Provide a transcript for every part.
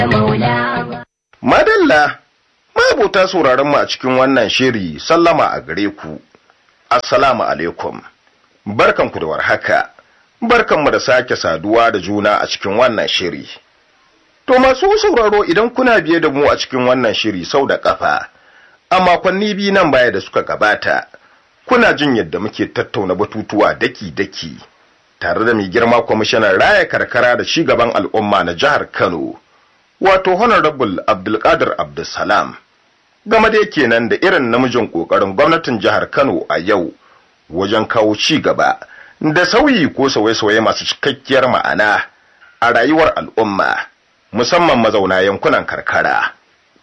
Madalla, mabuta sauraron mu a cikin wannan shiri sallama a gare ku. Assalamu alaikum. Barkanku da warhaka. Barkanmu da sake saduwa da juna a cikin wannan shiri. To masu sauraro idan kuna biye da mu a cikin wannan shiri sau da kafa, a makonni biyu nan baya da suka gabata, kuna jin yadda muke tattauna batutuwa daki-daki, tare da mai girma kwamishinan raya karkara da ci gaban al'umma na jihar Kano. wato honorable abdulkadir abdulsalam game da kenan da irin namijin kokarin gwamnatin jihar kano a yau wajen kawo ci gaba da sauyi ko sauye-sauye masu cikakkiyar ma'ana a rayuwar al'umma musamman mazauna yankunan karkara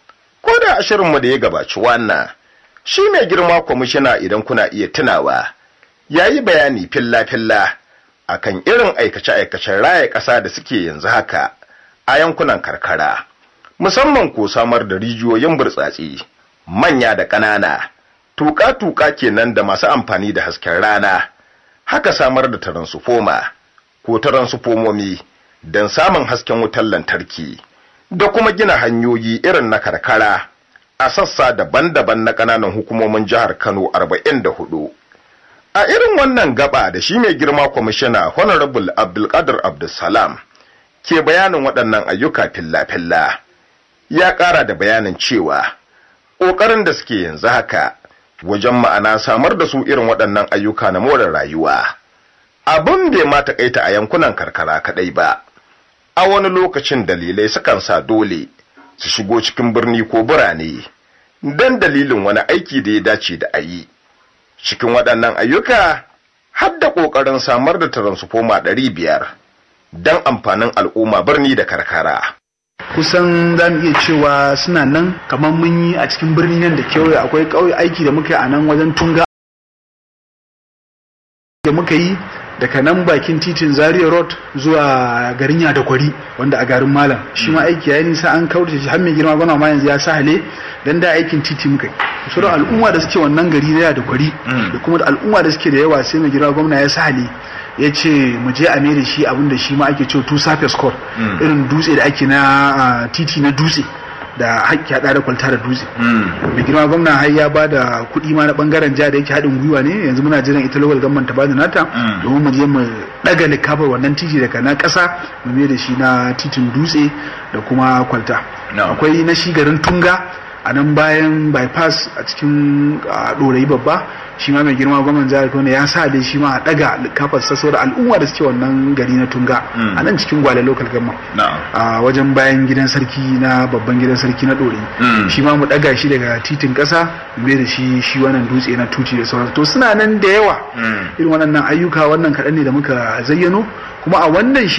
ko da ashirinmu da ya gabaci wannan shi mai girma kwamishina idan kuna iya tunawa ya yi bayani filla-filla akan irin aikace-aikacen raya ƙasa da suke yanzu haka a yankunan karkara musamman ko samar da rijiyoyin burtsatse manya da ƙanana tuƙa-tuƙa kenan da masu amfani da hasken rana haka samar da taransufoma ko taransufomomi don samun hasken wutar lantarki da kuma gina hanyoyi irin na karkara a sassa daban-daban na ƙananan hukumomin jihar Kano 44 a irin wannan gaba da shi mai girma kwamishina honorable abdulkadir abdulsalam ke bayanin waɗannan ayyuka filla-filla ya ƙara da bayanin cewa ƙoƙarin da suke yanzu haka wajen ma'ana samar da su irin waɗannan ayyuka na more rayuwa abin bai ma taƙaita a yankunan karkara kaɗai ba a wani lokacin dalilai sukan sa dole su shigo cikin birni ko birane don dalilin wani aiki da ya dace da a yi cikin waɗannan ayyuka har da ƙoƙarin samar da taransufoma ɗari biyar don amfanin al'umma birni da karkara. kusan za mu iya cewa suna nan kamar mun yi a cikin birnin nan da kewaye akwai ƙauye aiki da muka yi a nan wajen tunga da muka yi daga nan bakin titin zaria road zuwa garin kwari wanda a garin malam shi ma aiki ya nisa an kaurace shi har mai girma gwana ma yanzu ya sa hale dan da aikin titi muka yi sauran al'umma da suke wannan gari na da kwari da kuma da al'umma da suke da yawa sai mai girma gwamna ya sa hale ya ce mu je a da shi abinda shi ma ake cewa two surface core irin dutse da ake na titi na dutse da haƙƙi haɗa da kwalta da dutse mai girma gwamna har ya ba da kuɗi ma na ɓangaren jiha da yake haɗin gwiwa ne yanzu muna jiran ita local government ta bada nata domin mu je mu ɗaga likafar wannan titi daga na ƙasa mu mai da shi na titin dutse da kuma kwalta akwai na shi garin tunga a nan bayan bypass a cikin ɗorayi babba shi ma mai girma gwamnan jihar Kano ya sa dai shi ma a daga kafar sasso da al'umma da suke wannan gari na Tunga a nan cikin Gwale local government a wajen bayan gidan sarki na babban gidan sarki na Dore shi ma mu daga shi daga titin kasa mu da shi shi wannan dutse na tuci da sauransu to suna nan da yawa irin wannan ayyuka wannan kaɗan ne da muka zayyano kuma a wannan